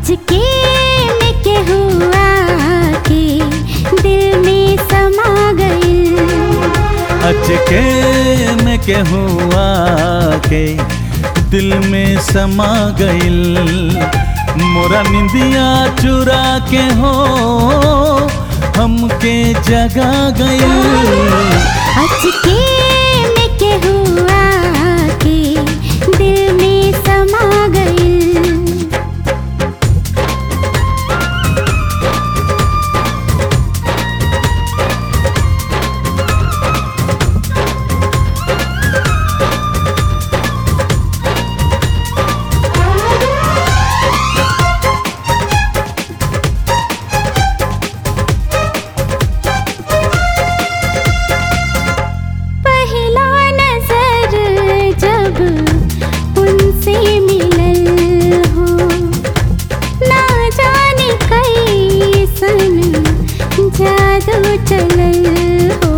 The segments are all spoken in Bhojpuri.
अचके में के हुआ के दिल में समा गई अचके में के हुआ के दिल में समा गइल मोरा निंदिया चुरा के हो हमके जगा गइल अचके में के हुआ के दिल में समा गई पहला नजर जब उनसे मिलल हो ना जाने कैसन जादू चलल हो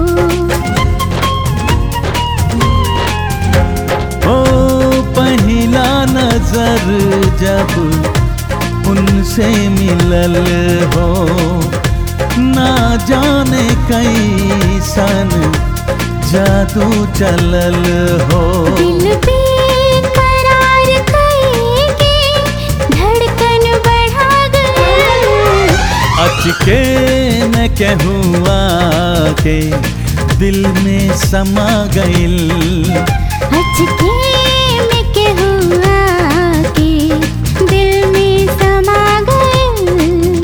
ओ पहला नजर जब उनसे मिलल हो ना जाने कैसन जादू चलल हो दिल पे करार करेंगे धड़कन बढ़ा गई अचके न कहूआ के दिल में समा गइल अचके में के हुआ के दिल में समा गई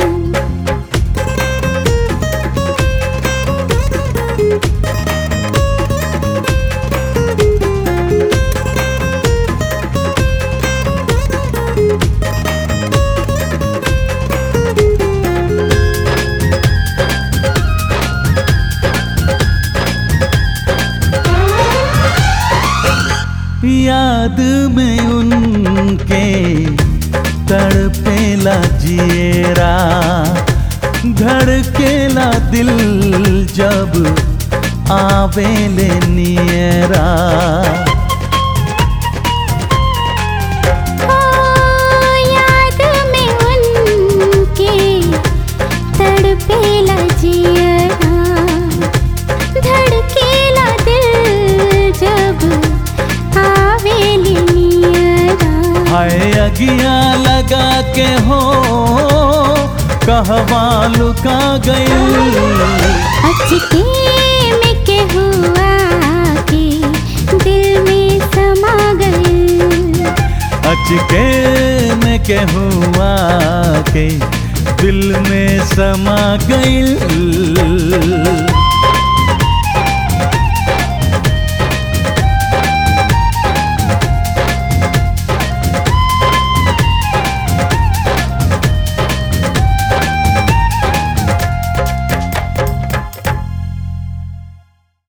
याद में उनके तड़पेला जिएरा धड़केला दिल जब आवेले नियरा ओ याद में उनके तड़पेला जियरा धड़केला दिल जब आवेली नियरा हाय अगिया लगा के हो कहवा लुका गई अचके में के हुआ के दिल में समा गई अचके में के हुआ के दिल में समा गइल